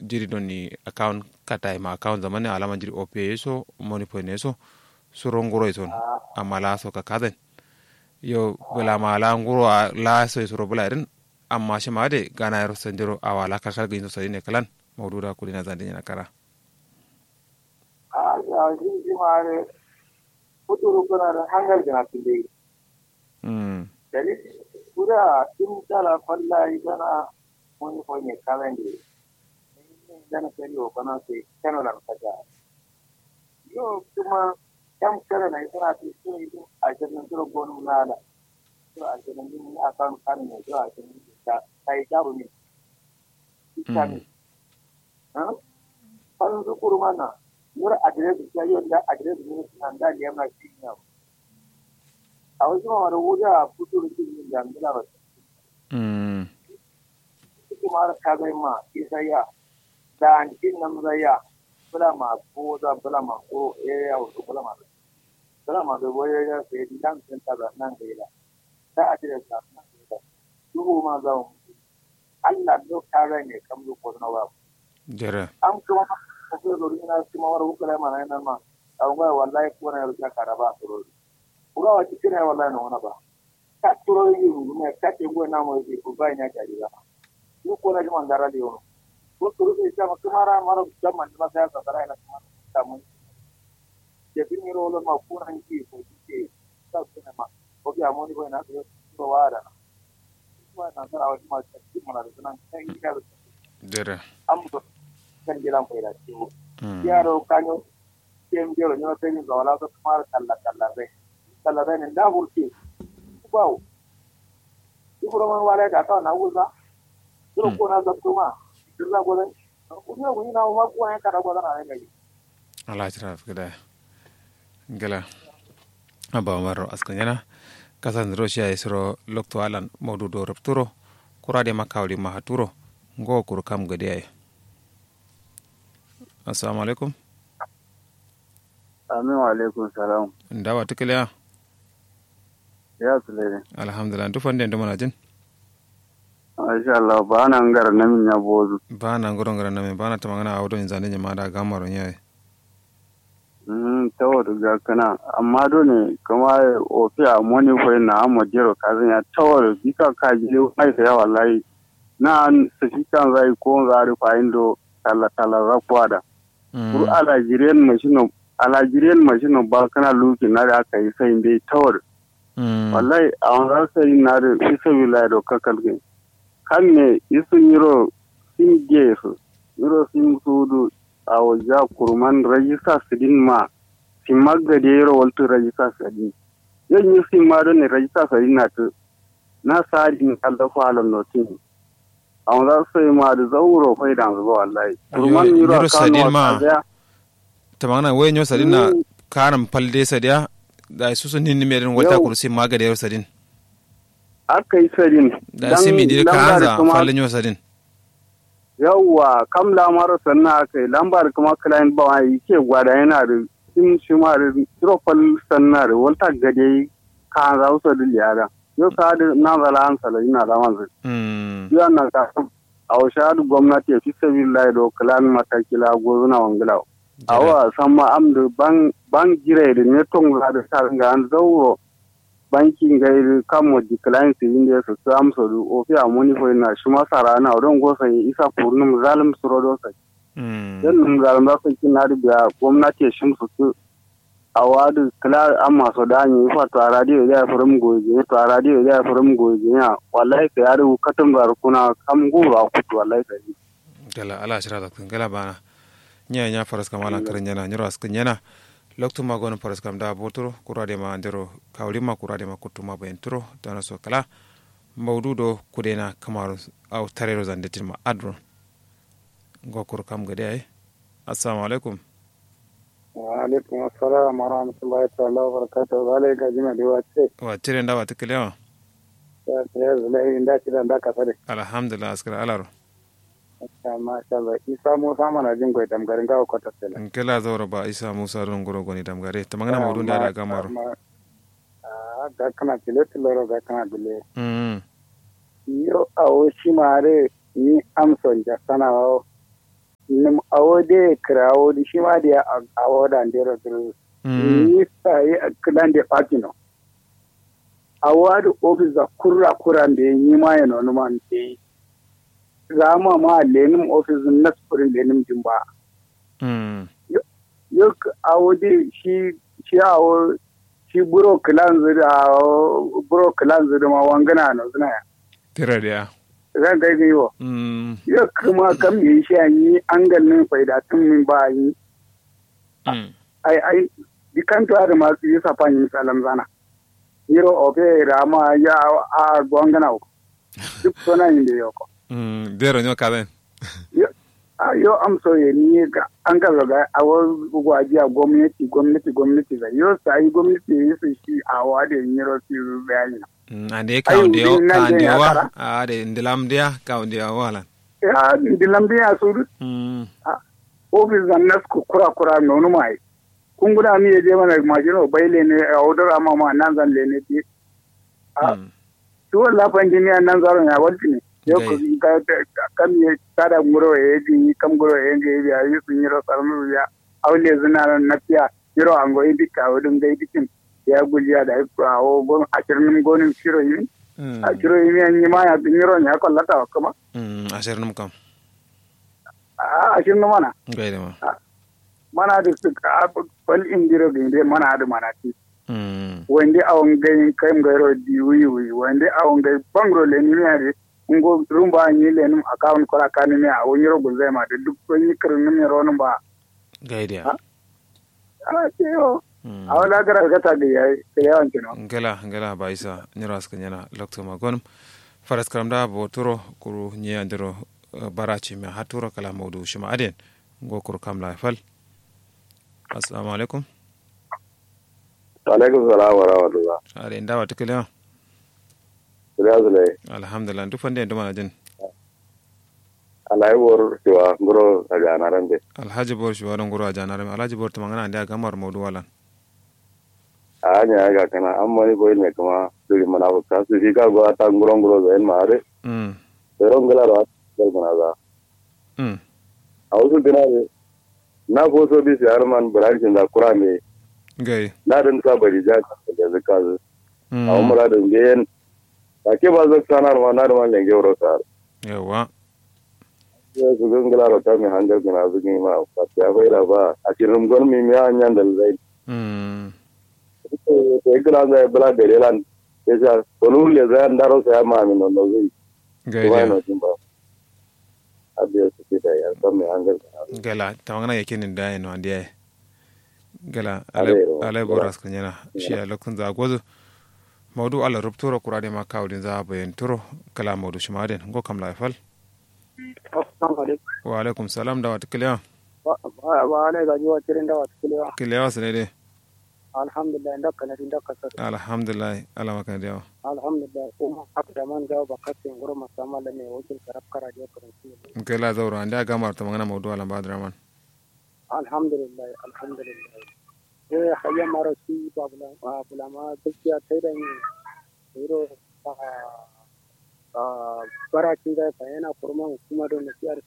jiri don ni account kata ma account zamani alama jiri ope so money point so suro nguro son amma la so ka kaden yo bula ma la nguro la so suro bula irin amma shi ma de gana yaro sanjiro awala ka kalga yin so ne kalan mawduda kudina zande na kara a ya shi shi ma ne kuturu kuna da hangar gina tinde mm dari kuda in tala falla igana wani fonye kalende gana kari o bana sai kano lan kaja yo kuma kam kala na isra ti sun yi a jirin turo gonu nada to a jirin din a kan kan ne to a jirin da kai garu ne ikami ha kan su kurma na nur adres ya yo da adres ne nan da liya na shi ne a wasu ma da wuda futuru din da ngila ba mm suke mara kazai ma isaya da antin nan zaya bula ma ko da bula ma ko eh ya wato bula ma bula ma da boye ya sai di dan sun ta nan da ila da a tire ta nan da ila duhu ma za mu Allah do kare ne kam do ko na ba jere am kuma ko ko do ina kuma war hukula ma nan ma an ga wallahi ko na ya karaba to uga wa cikin wallahi na wana ba ka turo yi ne ka ce go na mo ko ba ina ka dira ko ko na jama ndara di ono ko turo se chama kumara mara jama ndima sa sa tara ina kuma ta mun je bin ni rolo ma ko na ki ko ki ta ko na ma ko ya mo ni ko na ko wa da na ko na tara wa ma ta ki mana da nan kai ka jere am ko kan jilan ko ida ci mm yaro kanyo kem jero nyo te ni wala ko kumara kalla kalla be kalla be ne da burki bawo ibro man wala ka ta na wuza duro ko na zabto ma dirna go dai ko ne ko ina ma ko an ka da go na ne ngai ala tira fida gala aba maro askan yana kasan russia isro lokto alan modu do rapturo kurade makawli mahaturo ngo kur kam gade ay assalamu alaikum Amin wa alaikum salam. ndawa tikiliya Ya Sulaiman. alhamdulillah ndu fande ndu manajin Masha Allah ba na ngara na min ya bozu. bana ngoro ngara name bana tamangana awdo inzande nyama da gamaro nyaye Mm tawo ga kana amma do ne kuma ofi a moni ko na amma jiro kazan ya tawo bika ka ji mai sai wallahi na an saki kan zai ko zari fa indo talla talla za kwada. Kur ala jiren mashino ala jiren mashino ba kana luki na da aka yi sai dai tawo wallahi a wannan sai na da isa wilaya do kakalge kan ne isun yiro sin gesu yiro sin sudu a wajen kurman rajista sidin ma sin magade yiro waltu rajista sidin yan yi sin ma don ne rajista sidin na tu na sari in kalda falon notin a wannan sai ma da zauro fai da zuwa wallahi kurman yiro Yiro sadin kano ma. a kaza tamangana we nyo sadina Mm. karam palde sadia da susu ninni meden wata Yau. kursi magade yaro sadin aka yi sadin da simi dir kanza falle nyo sadin yawwa kam lamar sannan aka yi lambar kuma client ba wani ke gwada yana da in shi ma da trofal sannan da wata gade ka za su da liyada yau sa da na zala an sala ina da manzu mm yau na ka a wasu hadu gwamnati ya fi sabi lai da kilan matakila gozuna wangila a wa san ma am da ban ban gire da ne tong za da sa ga an zauro bankin gai kamo decline su inda su su amsa da ofi a muni ko na shi masara na don gosa ya isa furnum zalim su rodo sa mm dan num zalim za su kin na da gwamnati ya shimsu su a wadu kila an masu da an yi fa to a radio ya furum goje to a radio ya furum goje ya wallahi ka yaro katum zar kuna kam gura kutu wallahi ka yi gala ala shira da kun gala bana nya nya faras kam ala karin yana nyoro askin yana loktu ma gon faras kam da botoro kurade ma ndero kawli ma kurade ma kutuma bayin turo dana so kala mawdudo kudena kamaru aw tarero zandetin ma adro gokur kam gade ay assalamu alaikum wa alaikum assalam wa rahmatullahi ta'ala wa barakatuh zalai ga jima da wace wa tire ndawa tikelewa ya ya zulai inda ki da ka sare alhamdulillah askara alaro masha Allah isa mu sama na jin goyi damgarin gawa kwata sela nkela zawra ba isa musa don goro goni damgare tamangana mawdu da da gamaro ah ga kana tilo tilo ga kana dule mm yo awo shi mare ni amson ja sana o awo de kirawo di shi ma da awo da ndero duru yi sa yi kidan de patino awo da ofis da kurra kurra da yi ma ya nonu man de zama ma lenim ofis na sufurin lenim jimba yok awo de shi shi awo shi buro kilan zira buro kilan zira ma wangana no zina ya tira da zan kai gaiwa yo kuma kam yi shi an yi an ganin faida tun min ba yi ai ai dikanto ada ma yi sapan yi salam zana yiro ofe rama ya a gwangana ko duk sona yin da yoko dero nyo kaden yo am so ye ni ga an ka ga awo gwaji a gwamnati gwamnati gwamnati ga yo sai gwamnati yi su shi a wa da yiro su bayani ande kaunde o kaunde wa ade ndilam dia kaunde wa wala ya ndilam dia suru ofis zan nas ku kura kura nonu mai kun guda mi je mana majino baile ne a odor amma ma nan zan le ne ti a to la panjini nan zaro ya walti ne yo ko ka kam ye tada ngoro e ji kam ngoro e nge ya yi sun yiro sarmu ya awle zina na fiya yiro ango idi ka odun ga idikin ya gujiya da a o gon ashirin gonin shiro yi a shiro yi an yi ma ya bin yiro ya kwallata wa kuma ashirin kam a ashirin mana gaida ma mana da su ka bal indiro ginde mana da mana ti wande awon gayin kaim gairo di wi wi wande awon gay bangro le ni mere ngo rumba ni le num account kora kan ni a won yiro gulzai ma da duk ko ni kirin ni ro num ba gaida a ce yo a wala gara ga ta ga yayi ka yawan kino ngala ngala ba isa nyira ska nyana lokto ma gonum faras karam da bo turo kuru nya ndiro barachi me haturo kala mawdu shima aden go kuru kam la fal assalamu alaikum alaikum salam wa rahmatullah are ndawa tikele Siriyazule. alhamdulillah duk fande nduma na jin Alayi bor siwa ngoro a janaran de. alhaji bor shi wadon guru a janare alhaji bor to mangana nda gamar mawdu wala A hanya ga kana an mani boy ne kuma suri mana ko ka su ka go ta ngoro ngoro zain mare. mm Pero ngala ro dal mana za. mm A wasu dinare na ko so bi siyar man branch da kurame gai na dan sa bari ja da zakazu. mm A umra da ngen. Ta ke ba zak sanar ma na da man lenge wuro sar. yawa Ya su ngala ro ta mi hanjar kana zugi ma fa ya bai da ba a cikin gon mi mi anyan dal zai. mm ekran da bla berelan esa kolul le zan daro sa ma mi no no zai gai kuma dia no timba abiya su da ya san me hangal gala tamangana yake nin da no andiye gala Ale, ale o, ale gala. boras kanyana shi a lokun za gozo mawdu ala rubturo kurade ma kawdin za bayan turo kala mawdu shi maden go kam la fal assalamu alaikum wa alaikum salam da wata kiliya wa ne ga jiwa tirin da wata kulewa kiliya su ne dai alhamdulillah ndaka na ndaka sa alhamdulillah ala maka da yawa alhamdulillah kuma haka da man jawo bakatin guru masamala ne wakil karab kara je karanci kila zauro anda gamar ta mangana mawdu ala badraman alhamdulillah alhamdulillah eh hayya mara shi babula babula gaskiya tai da ni iro a barakin da ka yana kurma hukuma don nasiyar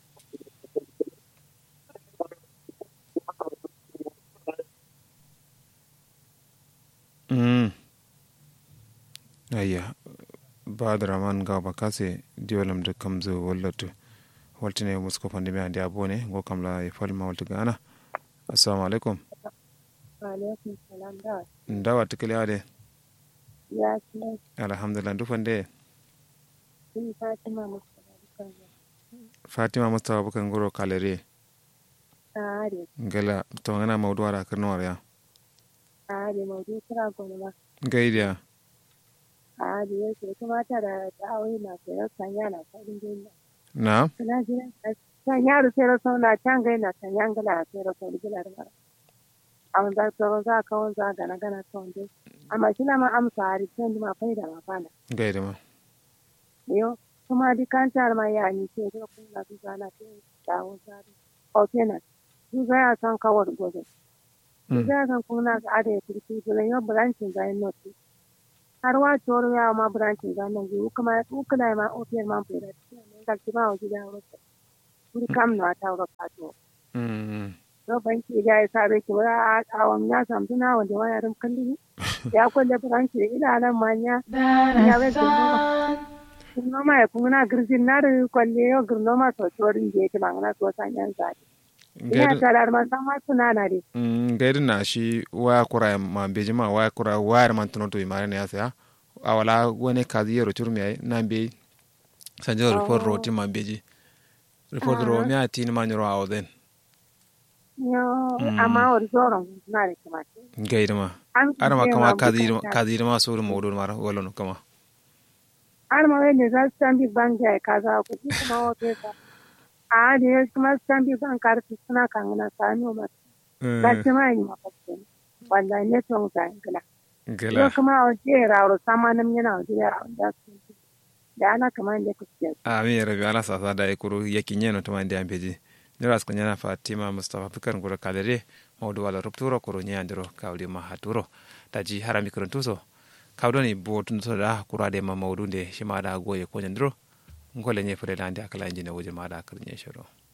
mm ayya badraman ga bakase diwalam de kamzo wallatu waltine musko pandemi andi abone go kam la fal ma waltu gana assalamu alaikum alaikum salam da ndawa tikiliya de ya ce alhamdulillah dufande sun fatima mustafa dukkan fatima mustafa bukan goro kalere tsare ngala to ngana mawdu ara karno ya tsare maudu kira gwani ma gaidiya tsare ya ce kuma ta da da'awai na sayar sanya na farin gina na suna jiran kan yaro sai rasa na can gai na can yan gala sai rasa da gila da mara amma za ta za ka wanza gana gana ta wanda amma shi na ma amsa a rikin ma fai da ma fana gaida ma yo kuma di kan tar ma ya ni ce da kun na duba na ce dawo zari o kenan du ga ya san kawar gobe du ga san kun na ga ade kirki da yo branching ga no ti har wa toro ya ma branching ga nan gi kuma ku kula ma o fier ma pera ne ga ki ma o ji da ro ku kam na ta ro ka to mm to banki da ya sa ki wa a awam ya samtu na wanda waya rum kalli ya kwalle branch ila nan manya ya bai gurno ma ya kuma na girzin na da kwalle yo gurno ma to torin je ki mangana to san yan zaki ina tarar ma san ma suna na de gaidu na shi waya kura ma beji ma waya kura wayar man tuno to imare ne ya saya awala wani kazi yero turmi ay na be sanjo report ro ti ma beji report ro mi ati ni ma nyoro awoden yo amma or zoron na de kuma gaidu ma ara ma kama kazi kazi ma so mo do mara wala no kama ar ma wene za stambi bank ya kaza ko kuma wote ka a de kuma stambi bank kar suna kangana sanu ma ka ce ma yi ma fasin wallahi ne to ga ngala gala kuma o je rawro sama nam yana o je rawro da da ana kama ne ku ce a mi rabi ala sa sa da ikuru yakin yeno to mande ambeji nira sko nyana fatima mustafa fikar ngura kalere mawdu wala rupturo kuro nyandiro kawli ma haturo taji harami kurun tuso kawdoni botun to da kurade ma mawdu nde shima da goye ko nyandiro ngole nye fure lande akala injine wuje ma da kar nye shoro